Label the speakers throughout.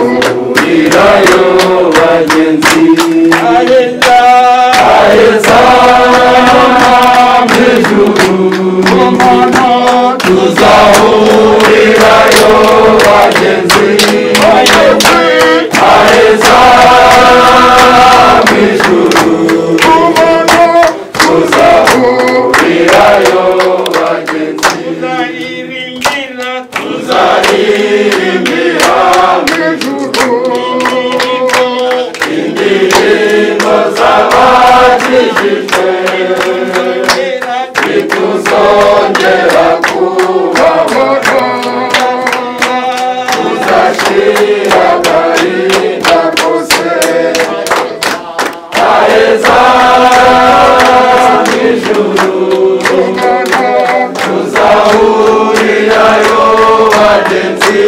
Speaker 1: tuzahurirayo bagenzi aheza aheza mu ijuru umuntu tuzahurirayo bagenzi aheza mu ijuru umuntu tuzahurirayo bagenzi tuzaririmbira mu ijuru indirimbo z'abakijijwe ntituzongera kubabona tuzashyira agahinda kose haheza mu ijuru tuzahurirayo bagenzi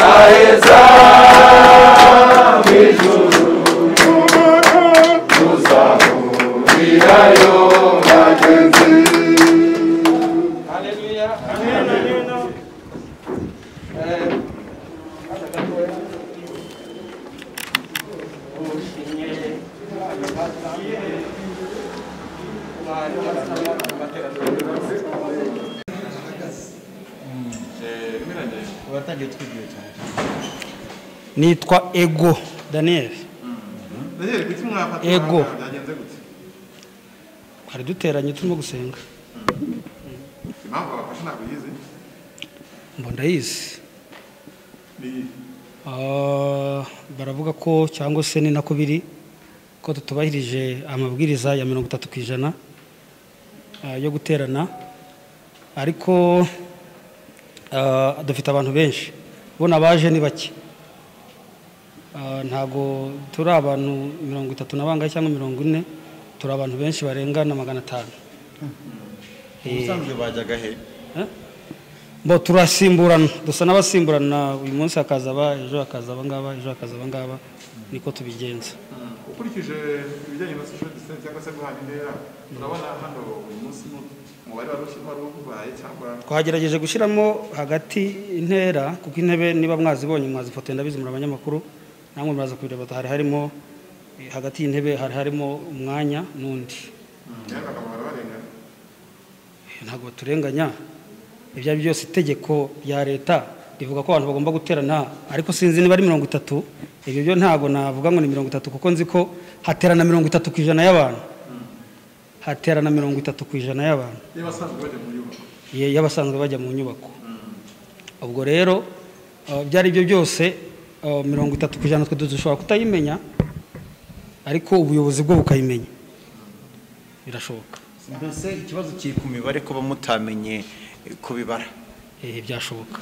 Speaker 1: haheza mu ijuru tuzahurirayo bagenzi
Speaker 2: Haleluya. Eh, hata gatoya. Ushimye ababasa. Bari barasaba amateraniro yose.
Speaker 3: watangiye twigiwe cyane nitwa ego daniel
Speaker 4: Daniel, kuki mwafata
Speaker 3: Ego.
Speaker 4: umwanya byagenze gute
Speaker 3: twari duteranye turimo gusenga
Speaker 4: impamvu babafashe ntabwo uyizi
Speaker 3: mbona ndayizi
Speaker 4: ni
Speaker 3: Ah, baravuga ko cyangwa se ni nako biri ko tutubahirije amabwiriza ya mirongo itatu ku ijana ah, yo guterana ariko ah, dufite abantu benshi bo abaje ni bake Ah, ntabwo turi abantu mirongo itatu na bangahe cyangwa mirongo ine turi abantu benshi barenga na magana atanu Eh,
Speaker 5: ubusanzwe bajyaga he
Speaker 3: Eh? bo turasimburana dusa n'abasimburana uyu munsi hakaza aba ejo hakaza aba ngaba ejo hakaza aba ngaba niko tubigenza
Speaker 4: ukurikije ibijyanye na social distance cyangwa se guhana intera urabona hano uyu munsi mu- umubare wari ushyirwa wari ubaye cyangwa
Speaker 3: twagerageje gushyiramo hagati intera kuko intebe niba mwazibonye mwazifotoye ndabizi muri abanyamakuru namwe muraza kubireba hari harimo eh, hagati y'intebe hari harimo umwanya n'undi
Speaker 4: rero bakaba barabarengana
Speaker 3: Eh, ntabwo turenganya ibyo ari byo byose itegeko rya leta rivuga ko abantu bagomba guterana ariko sinzi niba ari mirongo itatu ibyo byo ntabwo navuga ngo ni mirongo itatu kuko nzi ko haterana mirongo itatu ku ijana y'abantu haterana mirongo itatu ku ijana y'abantu
Speaker 4: niba basanzwe bajya mu nyubako
Speaker 3: ye- y'abasanzwe bajya mu nyubako ubwo rero eh, ibyo ari byo byose eh, mirongo itatu ku ijana twe dushobora kutayimenya ariko ubuyobozi bwo bukayimenya birashoboka
Speaker 5: mbese ikibazo kiri ku mibare kuba mutamenye eh, kubibara
Speaker 3: Eh, byashoboka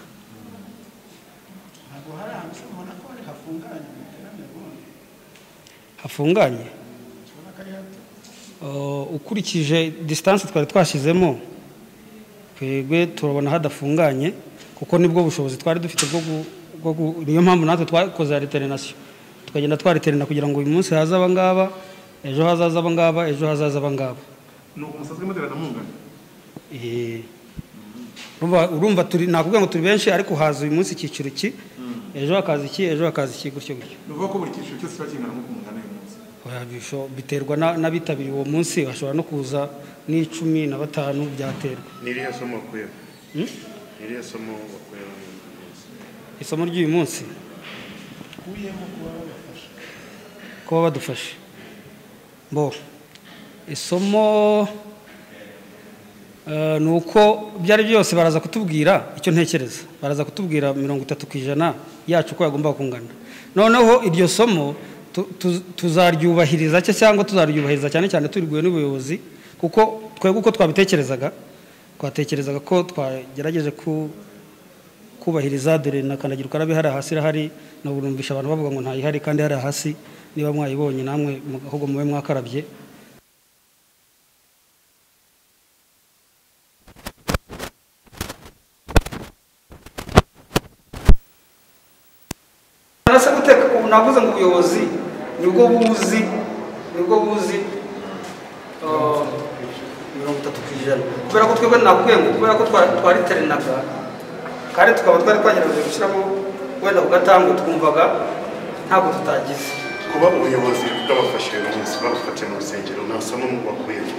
Speaker 6: ntabwo hari ahantu ushobora kubona ko hafunganye mu iterambere ubundi
Speaker 3: hafunganye
Speaker 6: ubona ko ari hato
Speaker 3: Uh, ukurikije disitanse twari twashyizemo twebwe turabona hadafunganye kuko nibwo bushobozi twari dufite bwo gu- bwo gu- niyo mpamvu natwe twakoze ya reterinasiyo tukagenda twariterina kugira ngo uyu munsi haze aba ngaba ejo hazaza aba ngaba ejo hazaza aba ngaba
Speaker 4: ni uko musanzwe muterana mungana
Speaker 3: Eh, urumva- urumva turi nakuvuga ngo turi benshi ariko haza uyu munsi icyiciro ki ejo hakaza iki ejo hakaza iki gutyo gutyo
Speaker 4: ni ukuvuga ko buri cyiciro cyose kiba kingana nk'uko mungana uyu munsi
Speaker 3: Oya, bisho- biterwa na- n'abitabiriye uwo munsi bashobora no kuza n'icumi na batanu byaterwa
Speaker 7: Niriya somo wakuyeho Niriya somo wakuyeho
Speaker 3: isomo ry'uyu munsi
Speaker 6: ukuyemo kuba babafasha
Speaker 3: kuba badufashe bo isomo eh, ni uko ibyo ari byo byose baraza kutubwira icyo ntekereza baraza kutubwira mirongo itatu ku ijana yacu uko yagomba kungana noneho iryo somo tu- tu- tuzaryubahiriza cye cyangwa tuzaryubahiriza cyane cyane turiguye n'ubuyobozi kuko twebwe uko twabitekerezaga twatekerezaga ko twagerageje ku kubahiriza dore na kandagira ukarabe hari hasi irahari nabumvisha abantu bavuga ngo ntayihari kandi hari hasi niba mwayibonye namwe mu- ahubwo mube mwakarabye arasa guteka ubu navuze ngo ubuyobozi nibwo buzi nibwo buzi uh, mirongo itatu ku ijana kubera ko twebwe nakubwiye ngo kubera ko twa- twariteranaga kandi tukaba twari twagerageje gushyiramo wenda ku gatango twumvaga ntabwo tutagize
Speaker 7: kuba ubuyobozi bwabafashije mu minsi babafatiye mu rusengero ntasa no mu bakuyemo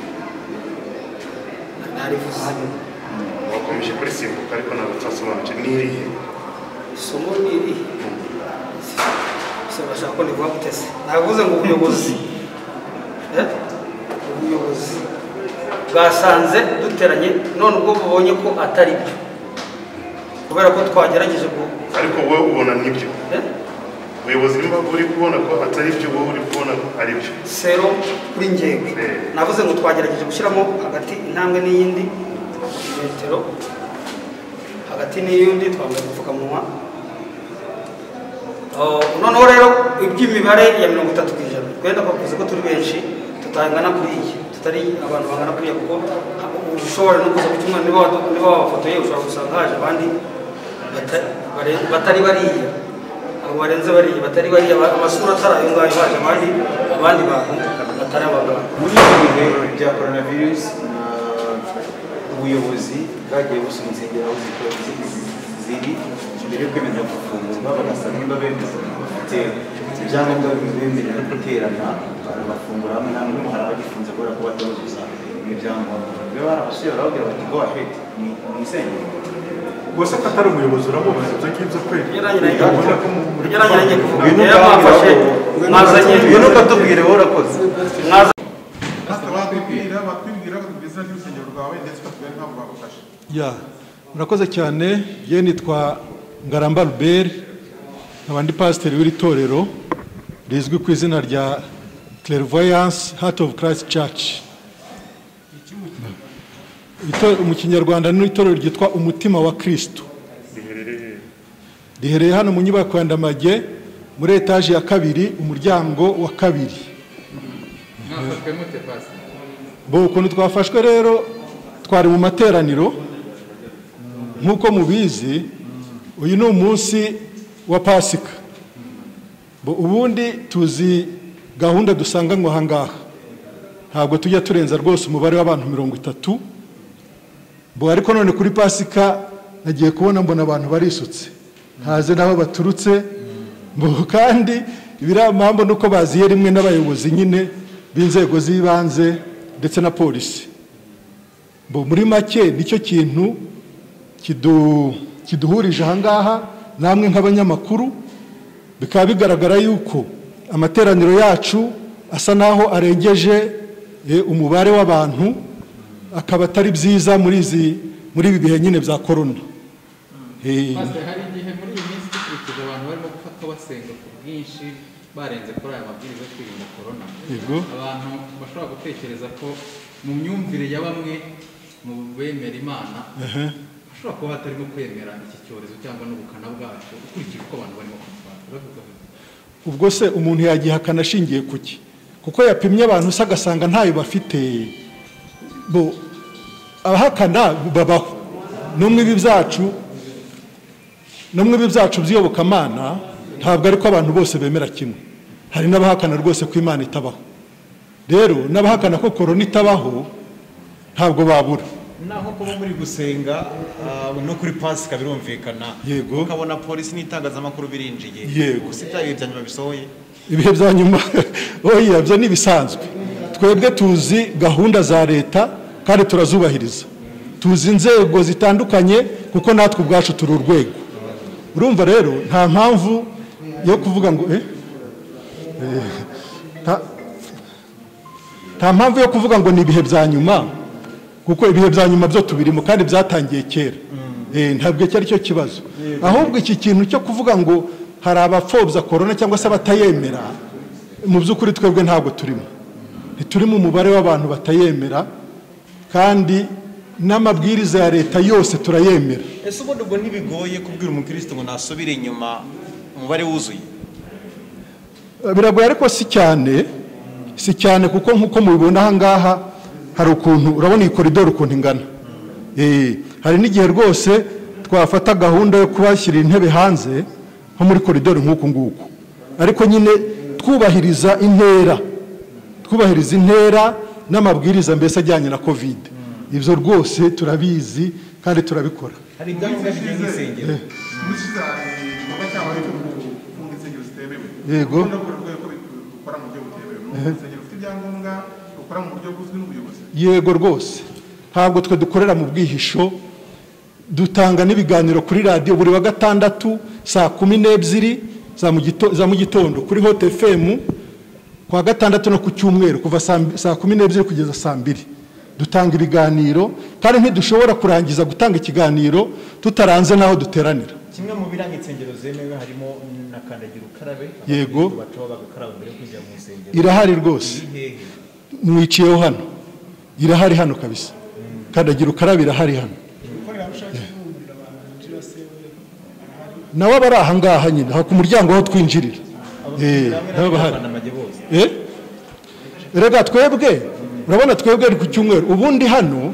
Speaker 3: narivuze
Speaker 7: bakomeje kurisimbuka ariko ntabwo twasobanukije n'irihe
Speaker 3: isomo ni irihe gusa bashaka ko nivuga gutese navuze ngo ubuyobozi eh, ubuyobozi bwasanze duteranye none ubwo bubonye ko atari byo kubera ko twagerageje ku
Speaker 7: ariko wowe ubona nibyo
Speaker 3: eh,
Speaker 7: ubuyobozi niba uri kubona ko atari byo wowe uri kubona ko ari byo
Speaker 3: sero kuri ngenga navuze ngo twagerageje gushyiramo hagati intambwe n'iyindi metero hagati n'iyindi twambaye udupfukamunwa Oh, noneho rero iby'imibare ya mirongo itatu ku ijana twenda bavuze ko turi benshi tutangana kuri iyi tutari abantu bangana kuriya kuko uba ushobora no kuza ku cyumweru niba wadu- niba wabafotoye ushobora gusanga haje abandi bata- bare- batari bariya abo barenze bariya batari bariya ba- amasura atari ayo ngayo haje abandi abandi bantu batari abagabo
Speaker 8: muri ibi bihe bya coronavirus na ubuyobozi bwagiye busoma insengero aho zikora ziri mbere yo kwemeza gufungurwa bagasa niba bemeza gufite ibyangombwa bibemerera guterana barabafungura hamwe nta n'umwe hari abagifunze kubera ko bataruzuza ibyangombwa rero hari abasore barababwira bati go ahead mu- mu isengero
Speaker 4: ubwo se ko atari umuyobozi uramubaza ibyo ngibyo kweli Ubona ko mu- muri-
Speaker 3: ugereranyije nanjye kuvuga
Speaker 8: Ngwino
Speaker 3: rero mwafashe mwazanye
Speaker 8: ngwino ukatubwire wowe urakoze
Speaker 3: mwazanye
Speaker 4: Pastor, watubwira batubwira ko tugeze n'urusengero rwawe ndetse batubwira ntabwo bagufashe
Speaker 9: ya murakoze cyane ye nitwa ngaramba ruberi nkaba ndi pasiteri w'iri torero rizwi ku izina rya clairvoyance heart of christ church Ito- mu kinyarwanda ni itorero ryitwa umutima wa kristo riherereye hano mu nyubako ya ndamage muri etaje ya kabiri umuryango wa kabiri bo ukuntu twafashwe rero twari mu materaniro nk'uko mubizi uyu ni umunsi wa pasika Bo ubundi tuzi gahunda dusanganywe aha ngaha ntabwo tujya turenza rwose umubare w'abantu mirongo itatu bo ariko none kuri pasika nagiye kubona mbona abantu barisutse ntaze n'aho baturutse bo kandi ibiramambo ni uko baziye rimwe n'abayobozi nyine b'inzego z'ibanze ndetse na polisi bo muri make nicyo kintu kidu- kiduhurije ahangaha namwe nk'abanyamakuru bikaba bigaragara yuko amateraniro yacu asa naho arengeje eh, umubare w'abantu akaba atari byiza muri izi muri ibi bihe nyine bya korona Eh,
Speaker 10: hari igihe muri iyi minsi dukurikije abantu barimo gufatwa basenga ku bwinshi barenze kuri aya mabwiriza yo kwirinda korona
Speaker 9: Yego.
Speaker 10: abantu bashobora gutekereza ko mu myumvire ya bamwe mu bemera imana hashobora kuba hatarimo kwemera iki cyorezo cyangwa n'ubukana bwacyo ukurikije uko abantu barimo kubifata Uravuga ngo,
Speaker 9: ubwo se umuntu yagihakana ashingiye ku ki kuko yapimye abantu se agasanga ntayo bafite bo abahakana babaho n'umwe ibi byacu n'umwe ibi byacu by'iyobokamana ntabwo ari ko abantu bose bemera kimwe hari n'abahakana rwose ko imana itabaho rero n'abahakana ko korona itabaho ntabwo babura
Speaker 8: naho kuba muri gusenga ah, no kuri pasika birumvikana
Speaker 9: Yego.
Speaker 8: ukabona polisi n'itangazamakuru birinjiye
Speaker 9: Yego.
Speaker 8: gusa ibyayo bya nyuma bisohoye
Speaker 9: ibihe bya nyuma oya byo ni ibisanzwe twebwe tuzi gahunda za leta kandi turazubahiriza tuzi inzego zitandukanye kuko natwe ubwacu turi urwego urumva rero nta mpamvu yo kuvuga ngo eh? Eh, nta- nta mpamvu yo kuvuga ngo ni ibihe bya nyuma kuko ibihe bya nyuma byo tubirimo kandi byatangiye kera Eh, ntabwo iki ari cyo kibazo ahubwo iki kintu cyo kuvuga ngo hari abapfobya korona cyangwa se abatayemera mu by'ukuri twebwe ntabwo turimo ntiturimo umubare w'abantu batayemera kandi n'amabwiriza ya leta yose turayemera
Speaker 5: ese ubundi ubwo ntibigoye kubwira umukristo ngo nasubire inyuma umubare wuzuye
Speaker 9: biragoye ariko si cyane si cyane kuko nk'uko mubibona aha ngaha hari ukuntu urabona iyi koridoro ukuntu ingana Eh, hari n'igihe rwose twafata gahunda yo kubashyira intebe hanze nko muri koridoro nk'uku nguku ariko nyine twubahiriza intera twubahiriza intera n'amabwiriza mbese ajyanye na kovide ibyo rwose turabizi kandi turabikora
Speaker 5: hari ibyangombwa bijya nk'isengero
Speaker 4: Ubushize hari igikorwa cyabo cyo gufunga insengero zitemewe
Speaker 9: Yego.
Speaker 4: Ukunda kubona urwego ko bikora mu buryo butemewe ni
Speaker 9: Ehe.
Speaker 4: insengero ufite ibyangombwa ukora mu buryo buzwi n'ubuyobozi
Speaker 9: yego rwose ntabwo twe dukorera mu bwihisho dutanga n'ibiganiro kuri radiyo buri wa gatandatu saa kumi n'ebyiri za mu gito- za mu gitondo kuri hot fm kuwa gatandatu no ku cyumweru kuva saa mbi- saa kumi n'ebyiri kugeza saa mbiri dutanga ibiganiro kandi ntidushobora kurangiza gutanga ikiganiro tutaranze n'aho duteranira
Speaker 5: kimwe mu biranga insengero zemewe harimo na kandagira ukarabe
Speaker 9: Yego.
Speaker 5: Abakristo bacaho bagakaraba mbere yo kwinjira mu nsengero
Speaker 9: irahari rwose
Speaker 5: Ni hehe?
Speaker 9: mwiciyeho hano irahari hano kabisa kandagira ukarabe irahari hano
Speaker 6: ubukorerabushake bw'umuriro abantu binjira sewe
Speaker 9: nawe aba ari ahangaha nyine aha ku muryango aho twinjirira Eh, nabo bahari Eh? rega twebwe urabona twebwe ni ku cyumweru ubundi hano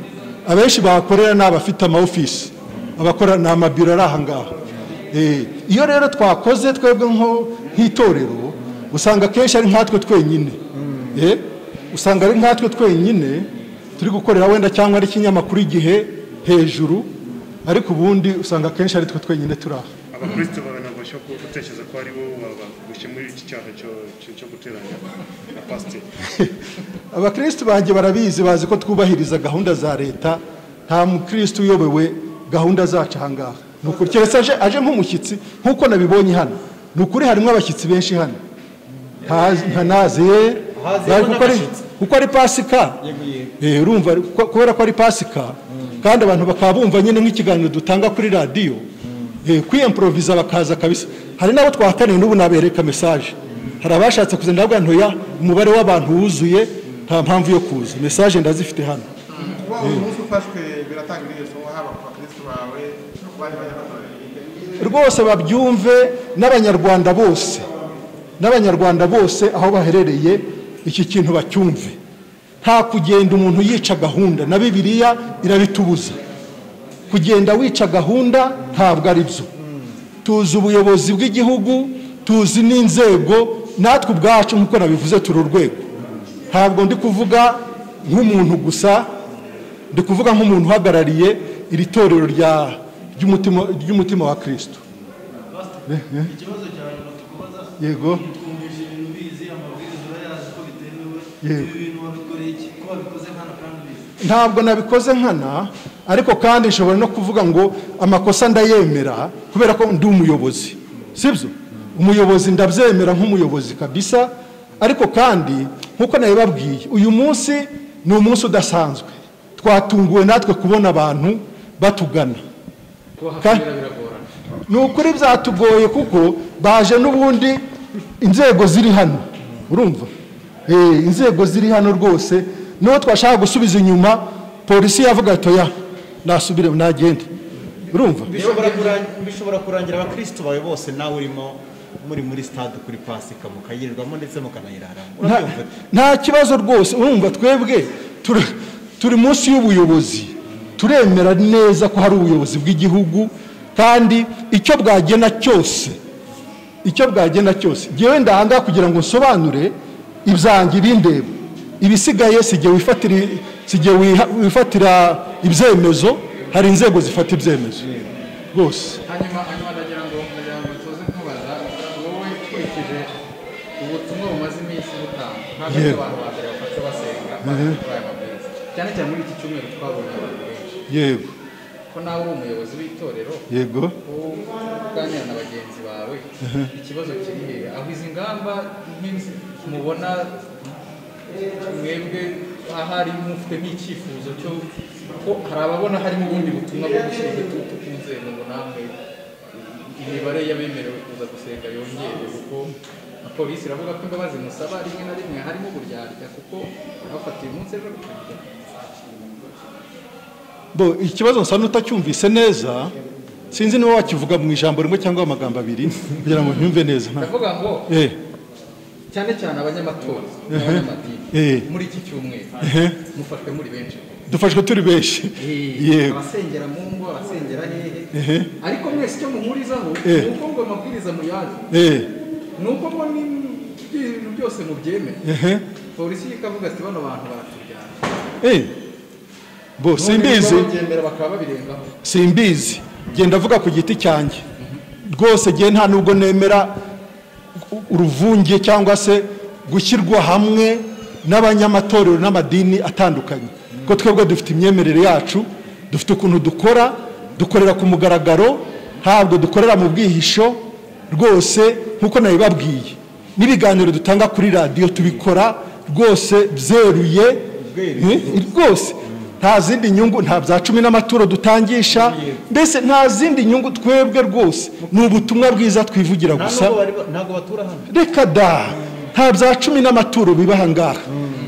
Speaker 9: abenshi bahakorera ni abafite ama office abakora ni amabiro ari ahangaha Eh, iyo rero twakoze twebwe nko nk'itorero usanga akenshi ari nkatwe twenyine Eh, usanga ari nkatwe twenyine turi gukorera wenda cyangwa ari ikinyamakuru igihe hejuru ariko ubundi usanga akenshi ari twe twenyine turi aha
Speaker 11: abakristo bawe ntabwo bashobora gutekereza ko ari bo bagushye muri iki cyaha cyo- cyo- cyo guteranya na pasiteri
Speaker 9: abakristu banjye barabizi bazi ko twubahiriza gahunda za leta nta mukristu uyobewe gahunda zacu ahangaha ni ukuri keretse aje, aje nk'umushyitsi nk'uko nabibonye hano ni ukuri harimo abashyitsi benshi hano Ntazi- nta- nazi ye
Speaker 5: Haziyemo
Speaker 9: Bari- kuko ari-
Speaker 5: n'abashyitsi.
Speaker 9: kuko ari pasika
Speaker 5: Yego, yego.
Speaker 9: Eh, urumva ko- kubera ko ari pasika kandi abantu bakaba bumva nyine nk'ikiganiro dutanga kuri radiyo eh, kwiyemporoviza bakaza kabisa hari n'abo twahataniye n'ubu nabereka mesaje hari abashatse kuza ndabwira ntoya umubare w'abantu wuzuye nta mpamvu yo kuza mesaje ndazifite hano
Speaker 4: kuba uyu munsi ufashwe biratanga ibimenyetso haba ku bakristo bawe no ku bandi banyamatorero
Speaker 9: rwose babyumve n'abanyarwanda bose n'abanyarwanda bose aho baherereye iki kintu bacyumve nta kugenda umuntu yica gahunda na bibiliya irabitubuza kugenda wica gahunda ntabwo ari byo tuzi ubuyobozi bw'igihugu tuzi n'inzego natwe ubwacu nk'uko nabivuze turi urwego ntabwo ndi kuvuga nk'umuntu gusa ndi kuvuga nk'umuntu uhagarariye iri torero rya- ry'umutima- ry'umutima wa kristo Eh, eh.
Speaker 12: ikibazo cya nyuma tukubaza
Speaker 9: Yego.
Speaker 12: twumvise ibintu ubizi amabwiriza urayazi ko bitemewe
Speaker 9: Yego.
Speaker 12: ibi bintu wabikoreye iki ko wabikoze nkana kandi ubizi
Speaker 9: ntabwo nabikoze nkana ariko kandi nshobora no kuvuga ngo amakosa ndayemera kubera ko ndi umuyobozi sibyo umuyobozi ndabyemera nk'umuyobozi kabisa ariko kandi nk'uko nabibabwiye uyu munsi ni umunsi udasanzwe twatunguwe natwe kubona abantu batugana Ka-
Speaker 10: kubahakorera biragorana
Speaker 9: ni ukuri byatugoye kuko baje n'ubundi inzego ziri hano urumva Eh, inzego ziri hano rwose n'uwo twashaka gusubiza inyuma polisi yavuga ati oya nasubire nagende urumva
Speaker 5: Bishobora kurangi- bishobora kurangira abakristo bawe bose nawe urimo muri muri stade kuri pasika mukayirirwamo ndetse mukanayiraramo
Speaker 9: Nta-
Speaker 5: urabyumva
Speaker 9: nta kibazo rwose urumva twebwe turi- turi munsi y'ubuyobozi turemera neza ko hari ubuyobozi bw'igihugu kandi icyo bwagena cyose icyo bwagena cyose ngewe ndahanga kugira ngo nsobanure ibyanjye bindeba ibisigaye si igihe wifatira si igihe wiha- wifatira ibyemezo hari inzego zifata ibyemezo rwose
Speaker 10: hanyuma hanyuma ndagira ngo ndagira ngo tuze nkubaza wowe ukurikije ubutumwa bumaze iminsi butanga ntabwo ari
Speaker 9: Yego.
Speaker 10: abantu ba mbere bafata basenga
Speaker 9: Mhm.
Speaker 10: bazi kuri aya mabwiriza cyane cyane muri iki cyumweru twabonye abantu benshi
Speaker 9: yego
Speaker 10: ko nawe uri umuyobozi w'itorero
Speaker 9: Yego.
Speaker 10: wowe uganira na bagenzi bawe
Speaker 9: Mhm.
Speaker 10: ikibazo kiri hehe aho izi ngamba nk'izi mubona mwebwe ahari mufite n'icyifuzo cyo ko hari ababona harimo ubundi butumwa bwo gushyira igitutu ku nzego ngo namwe imibare y'abemerewe kuza gusenga yongere kuko na polisi iravuga ko imbabazi musaba rimwe na rimwe harimo uburyarya kuko bafatiye umunsi ejo
Speaker 9: bo ikibazo nsa n'utacyumvise neza sinzi niba wakivuga mu ijambo rimwe cyangwa amagambo abiri kugira ngo ntumve neza nta-
Speaker 10: ndavuga ngo
Speaker 9: Eh,
Speaker 10: cyane cyane abanyamatora
Speaker 9: Ehe.
Speaker 10: abanyamadini
Speaker 9: Ehe.
Speaker 10: muri iki cyumweru
Speaker 9: Ehe.
Speaker 10: mufashwe muri benshi
Speaker 9: dufashwe turi benshi
Speaker 10: Eh,
Speaker 9: yego
Speaker 10: abasengera mu ngo abasengera
Speaker 9: Ehe.
Speaker 10: hehe ariko mwese icyo muhurizaho
Speaker 9: Eh.
Speaker 10: ni uko ngo amabwiriza muyazi
Speaker 9: Eh,
Speaker 10: ni uko ngo ni- ibintu byose mubyemeye
Speaker 9: ehe,
Speaker 10: polisi ikavuga ati bano bantu baraturyana
Speaker 9: eh. bo
Speaker 10: None niba
Speaker 9: simbizi
Speaker 10: babyemera bakaba babirengaho
Speaker 9: simbizi genda avuga ku giti cyanjye rwose gihe nta nubwo nemera u- uruvunge cyangwa se gushyirwa hamwe n'abanyamatorero n'amadini atandukanye kuko twebwe dufite imyemerere yacu dufite ukuntu dukora dukorera ku mugaragaro ntabwo dukorera mu bwihisho rwose nk'uko nabibabwiye n'ibiganiro dutanga kuri radiyo tubikora rwose byeruye Eh, rwose nta zindi nyungu nta bya cumi n'amaturo dutangisha mbese nta zindi nyungu twebwe rwose ni ubutumwa bwiza twivugira
Speaker 5: nta
Speaker 9: gusa
Speaker 5: nubwo bari ba- ntabwo batura hano
Speaker 9: reka da nta bya cumi n'amaturo biba aha ngaha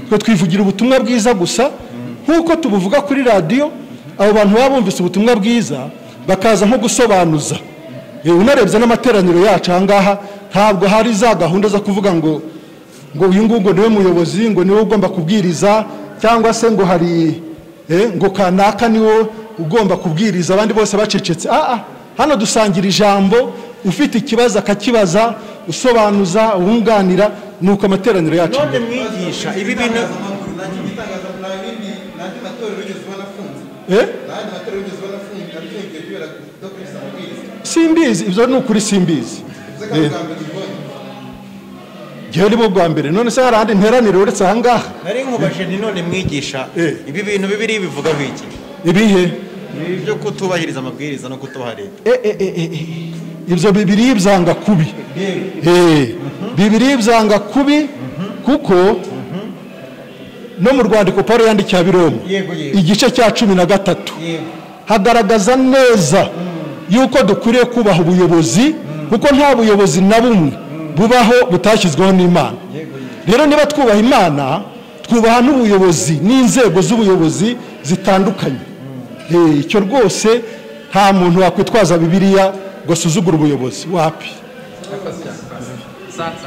Speaker 9: twe twivugira ubutumwa bwiza gusa nk'uko tubuvuga kuri radiyo abo bantu baba bumvise ubutumwa bwiza bakaza nko gusobanuza Eh, unarebye n'amateraniro yacu aha ngaha ntabwo hari za gahunda zo kuvuga ngo ngo uyu nguyu ngo niwe muyobozi ngo niwe ugomba kubwiriza cyangwa se ngo hari eh, ngo kanaka niwe ugomba kubwiriza abandi bose bacecetse ah ah hano dusangira ijambo ufite ikibazo akakibaza usobanuza wunganira nuko amateraniro yacu
Speaker 5: none mwigisha ibi bintu
Speaker 12: nanjye igitangazamakuru nta bindi nanjye matorero wigeze ubona afunze
Speaker 9: Eh?
Speaker 12: nanjye matorero wigeze ubona afunze afungiye kubera kudakurikiza amabwiriza
Speaker 9: simbizi ibyo ni ukuri simbizi
Speaker 12: uze
Speaker 9: Eh,
Speaker 12: kandi mbere ubonye
Speaker 9: ngewe ni bo bwa mbere none se hari ahandi nteranira uretse aha ngaha
Speaker 5: nari nkubajije ni none mwigisha ibi bintu bibiri bivugaho iki
Speaker 9: ibihe
Speaker 5: Ibi byo kutubahiriza amabwiriza no kutubaha leta
Speaker 9: Eh, eh, eh, eh, eh. ibyo bibiri byanga kubi Eh, bibiri byanga kubi kuko no mu rwandiko paul yandikiye abiroma
Speaker 5: Yego, yego.
Speaker 9: igice cya cumi na gatatu
Speaker 5: Yego.
Speaker 9: hagaragaza neza yuko dukwiriye kubaha ubuyobozi kuko nta buyobozi na bumwe bubaho butashyizweho n'imana rero niba twubaha imana twubaha n'ubuyobozi n'inzego z'ubuyobozi zitandukanye Eh, icyo rwose nta muntu wakwitwaza bibiliya ngo asuzugure ubuyobozi wapi
Speaker 10: Murakoze cyane. Sa-